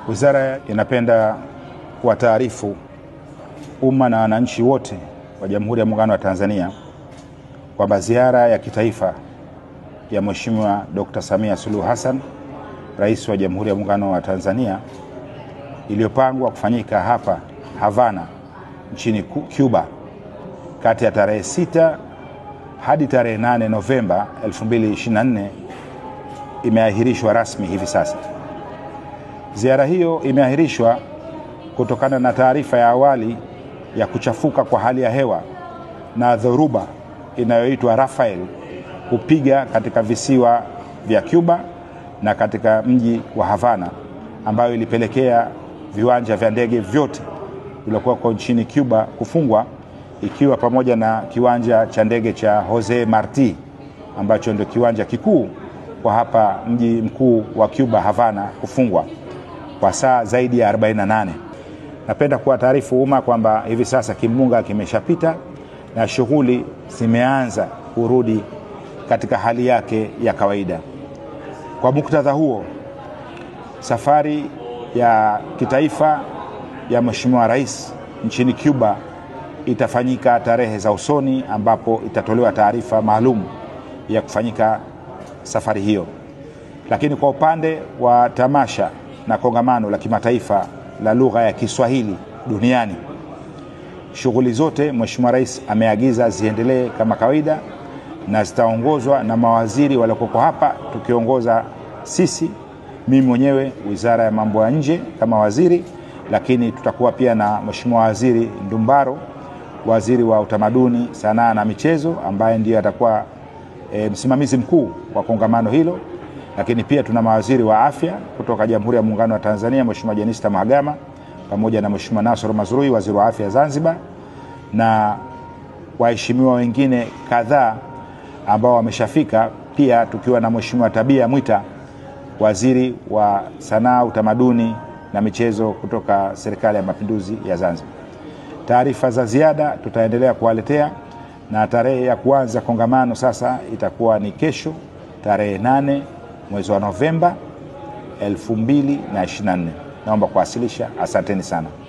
Wizara inapenda kuwataarifu umma na wananchi wote wa Jamhuri ya Muungano wa Tanzania kwamba ziara ya kitaifa ya Mheshimiwa Dr. Samia Suluhu Hassan, Rais wa Jamhuri ya Muungano wa Tanzania, iliyopangwa kufanyika hapa Havana nchini Cuba kati ya tarehe sita hadi tarehe 8 Novemba 2024 imeahirishwa rasmi hivi sasa. Ziara hiyo imeahirishwa kutokana na taarifa ya awali ya kuchafuka kwa hali ya hewa na dhoruba inayoitwa Rafael kupiga katika visiwa vya Cuba na katika mji wa Havana ambayo ilipelekea viwanja vya ndege vyote vilivyokuwa nchini Cuba kufungwa ikiwa pamoja na kiwanja cha ndege cha Jose Marti ambacho ndio kiwanja kikuu kwa hapa mji mkuu wa Cuba Havana kufungwa kwa saa zaidi ya 48. Napenda kuwataarifu umma kwamba hivi sasa kimbunga kimeshapita na shughuli zimeanza kurudi katika hali yake ya kawaida. Kwa muktadha huo, safari ya kitaifa ya Mheshimiwa Rais nchini Cuba itafanyika tarehe za usoni ambapo itatolewa taarifa maalum ya kufanyika safari hiyo. Lakini kwa upande wa tamasha na kongamano la kimataifa la lugha ya Kiswahili duniani, shughuli zote Mheshimiwa Rais ameagiza ziendelee kama kawaida na zitaongozwa na mawaziri waliokoko hapa, tukiongoza sisi, mimi mwenyewe, Wizara ya Mambo ya Nje kama waziri, lakini tutakuwa pia na Mheshimiwa Waziri Ndumbaro, waziri wa utamaduni, sanaa na michezo, ambaye ndiye atakuwa e, msimamizi mkuu wa kongamano hilo. Lakini pia tuna mawaziri wa afya kutoka Jamhuri ya Muungano wa Tanzania, Mheshimiwa Jenista Mhagama pamoja na Mheshimiwa Nasoro Mazrui, waziri wa afya Zanzibar, na waheshimiwa wengine kadhaa ambao wameshafika, pia tukiwa na Mheshimiwa Tabia Mwita, waziri wa sanaa, utamaduni na michezo kutoka Serikali ya Mapinduzi ya Zanzibar. Taarifa za ziada tutaendelea kuwaletea na tarehe ya kuanza kongamano sasa itakuwa ni kesho tarehe nane mwezi wa Novemba 2024. Naomba kuwasilisha. Asanteni sana.